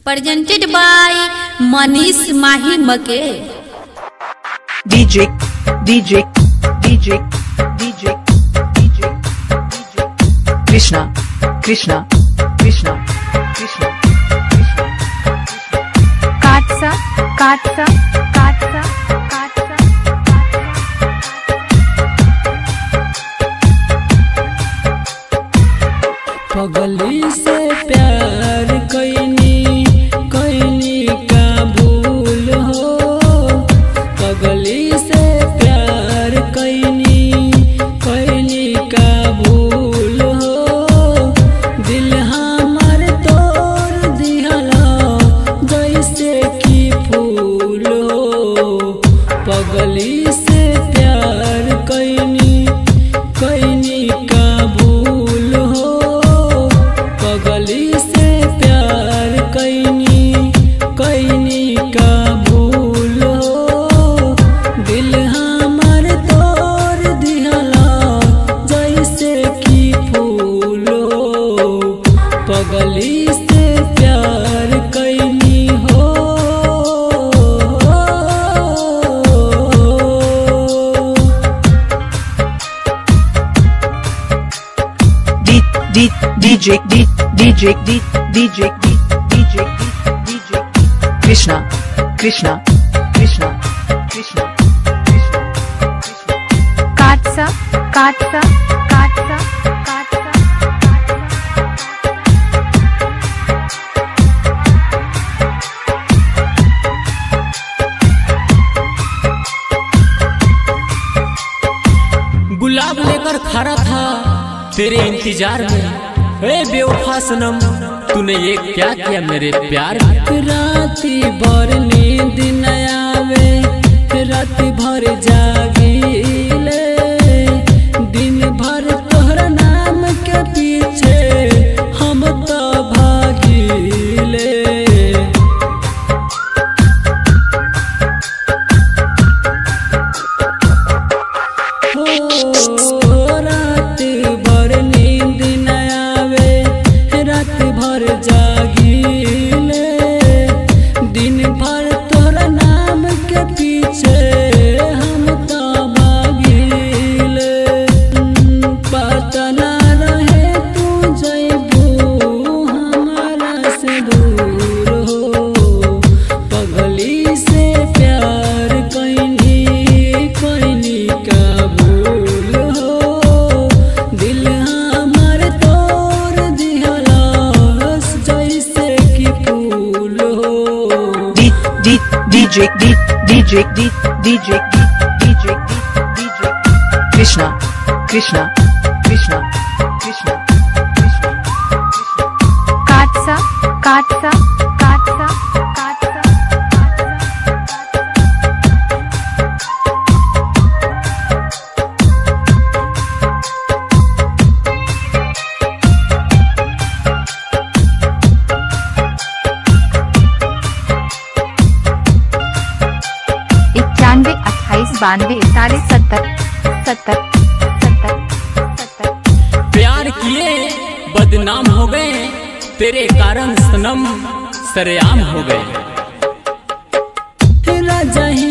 presented by Manish Mahi Make. DJ, DJ, DJ, DJ, DJ, DJ. Krishna, Krishna, Krishna, Krishna, Krishna. काटसा काटसा काटसा काटसा पगली से प्यार कैनी कैनी का भूल हो पगली से प्यार कैनी कैनी का भूल हो दिल हमर तोड़ दिहला जैसे कि फूल हो पगली से प्यार कैनी कैनी का भूल हो पगली से प्यार कैनी कैनी का भूल हो दिल हमर तोड़ दिहला जैसे कि फूल हो पगली से प्यार कैनी हो D, D, DJ, D, DJ, D, DJ, D, DJ, D, DJ. Krishna, Krishna, Krishna, Krishna, Krishna, Krishna. काटसा काटसा काटसा काटसा गुलाब लेकर खड़ा था तेरे इंतजार में ए बेवफा सनम तूने ये क्या किया मेरे प्यार में राती भर नींद न आवे रात भर जागीले दिन भर तोहरा नाम के पीछे हम तो भागीले हो रात भर नींद न आवे रात भर जागीले दिन भर तोरा नाम के पीछे हम तो भागीले पता ना रहे तू जैबू हमारा से दूर हो पगली से प्यार कैनी कैनी का भूल हो दिल हमर तोड़ दिहला जैसे कि फूल हो D, D, DJ, D, DJ, D, DJ, D, DJ, D, DJ. Krishna, Krishna, Krishna, Krishna, Krishna, Krishna. काटसा काटसा काटसा काटसा इक्यानवे अट्ठाईस बानवे इकतालीस सत्तर सत्तर सत्तर सत्तर प्यार किए बदनाम हो गए तेरे कारण सनम सरेआम हो गए राजा ही